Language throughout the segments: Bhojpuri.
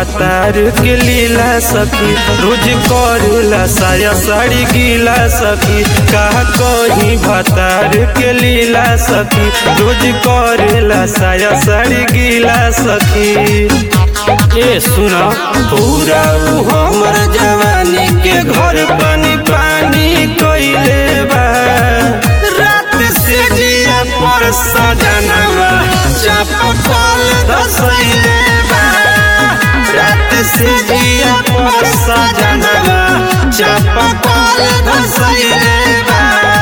भतार के लीला सखी रोज करेला साया साड़ी गीला सखी का कहीं भतार के लीला सखी रोज करेला साया साड़ी गीला सखी ए सुना पूरा उ हमर जवानी के घर पानी पानी कइले बा रात से जिया पर सजनवा चापकल धसइले बा रात से जिया पर सजनवा चापकल धसइले बा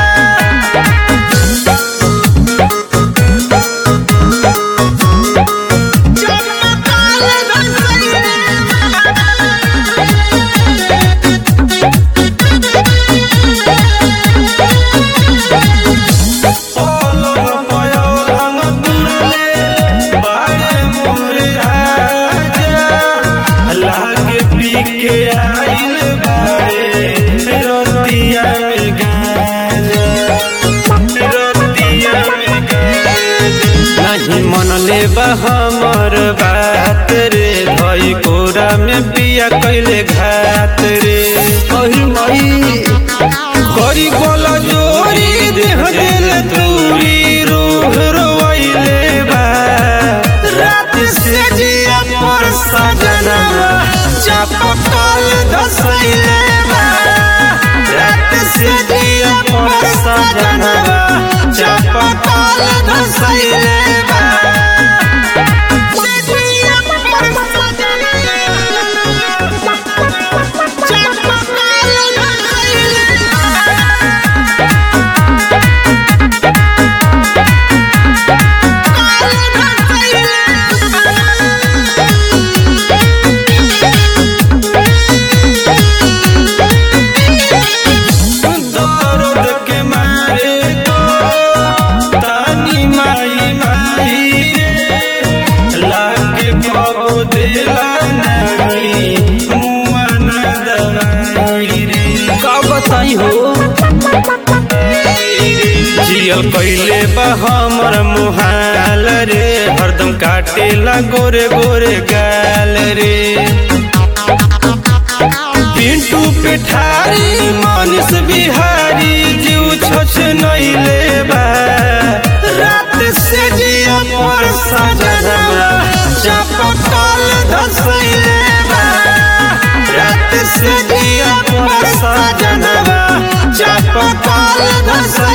नहीं मन ले हमर बात रे धई कोरा में पिया कैले घात रे अहि मई करी गोला जोरी देह दिल दूरी रूह रोइले बा रात से जिया पर सजनवा चापकल धसइले बा रात से जिया पर सजनवा चापकल धसइले बा दर्द के मारे को तानी माई माई रे लागे कबो देला नहीं मुआ न दवाई रे का बताई हो जियल कैले बा हमर मुहाल रे हरदम काटेला गोरे गोरे गाल रे पिंटू पिठारी मानस बिहारी जीव छोछ नइले बा रात से जिया पर सजनवा चापकल धसइले बा रात से जिया पर सजनवा चापकल धसइले